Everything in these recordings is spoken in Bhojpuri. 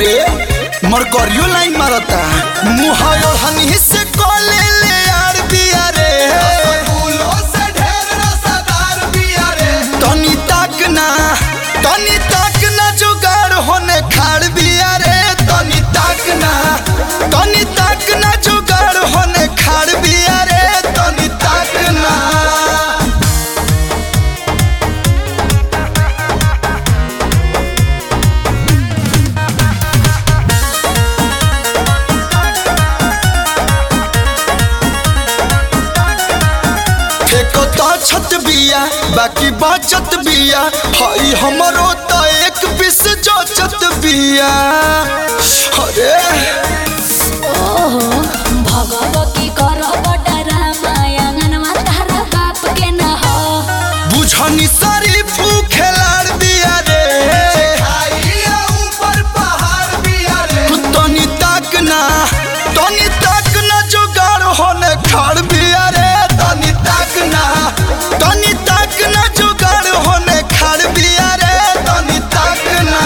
अरे मरकरियो लाइन मारता मुहायो हनी से कोले ले यार बिया रे तनी तक ना तनी तक ना जुगाड़ होने खाड़ बिया रे तनी तक ना तनी तक ना जुगाड़ होने खाड़ बिया रे तनी तक ना फेको तो छत बिया बाकी बचत बिया हई हमरो तो एक पीस जोचत बिया अरे ओहो भगवती करब डरामायंगनवा तारा बाप के न हो बुझनी सारी खेलाड़ बिया रे तनी तक ना तनी तक ना जुगाड़ होने खाड़ बिया रे तनी तक ना तनी तक ना जुगाड़ होने खाड़ बिया रे तनी तक ना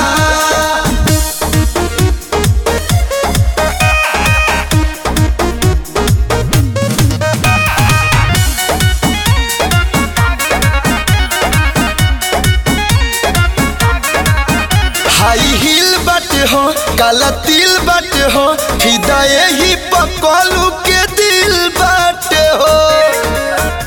हाई हिल बाटे हो काला तिल बाटे हो फिदा यही पकलू के दिल बाटे हो